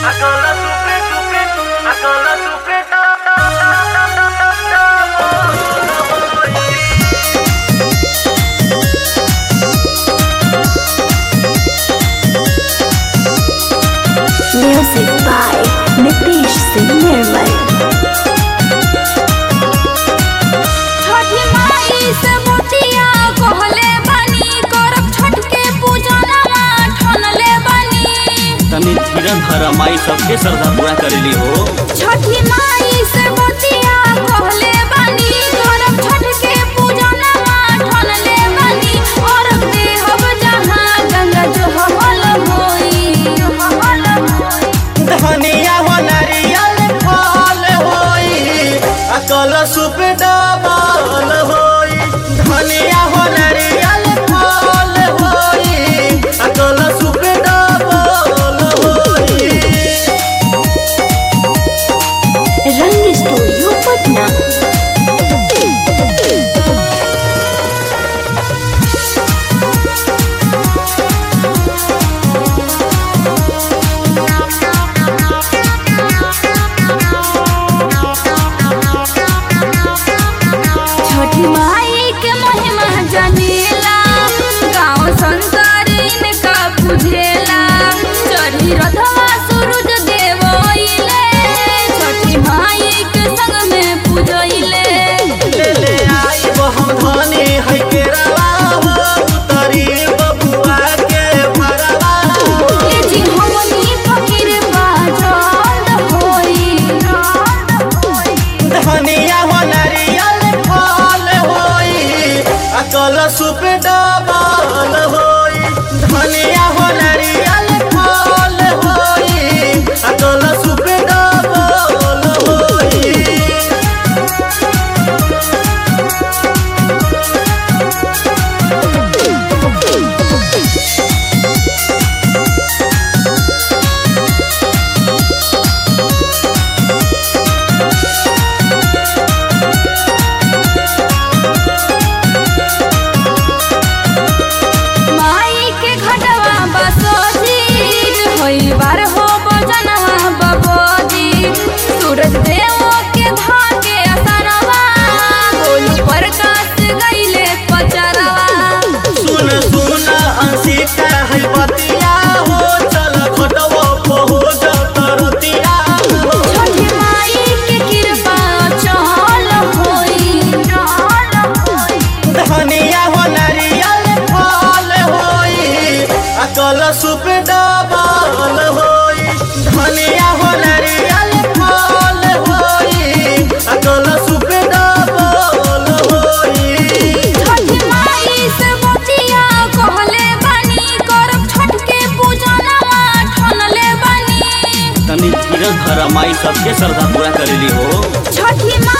Akola supre supre, akola supre ta ta ta ta ta ta ta oh, yeah. Music by Nitish Singh Nirmal. छठी माई से मोतिया कहले बानी करब छठ के पूजनवा ठनले बानी तनी धीरज धर माई सबके श्रद्धा पूरा करेली हो छठी माई से मोतिया कहले बानी करब छठ के पूजनवा ठनले बानी और देहब जहाँ गंगा जो हमल होई जो हमल होई धनिया हो नारियल फल होई अकल सुप डबल होई धनिया हो नारियल फल होई अकल सुप डबल होई रंग स्टूडियो पटना छठी माई के महिमा जनेला गाँव संसार इनका बुझेला चढ़ी रथवा सूरज देव अइले छठी माई के संग में पूजइले ले ले आई वो हम धनी है केरला हो उतरी बबुआ के भरवा ए जी हमनी फकीर बाजल होई धनिया हो नारियल फल होई अकल सुप डबल होई धनिया हो नारियल फल होई अकल सुप डबल होई माई के घटवा बसोजीत होई बार हो बजनवा बबोजी सूरज देव के धाके असरवा गोलू प्रकाश गईले पचरवा सुन सुन अंशिका है बतिया हो चल खटवा पहुँच तरतिया हो छठी माई के कृपा चल होई चल होई धनिया हो नारियल फल होई अकल सुप डबल होई धनिया हो नारियल फल होई अकल सुप डबल होई छठी माई से बतिया कहले बानी करब छठ के पूजनवा ठनले बानी तनी धीरज धर माई सबके श्रद्धा पूरा करेली हो छठी माई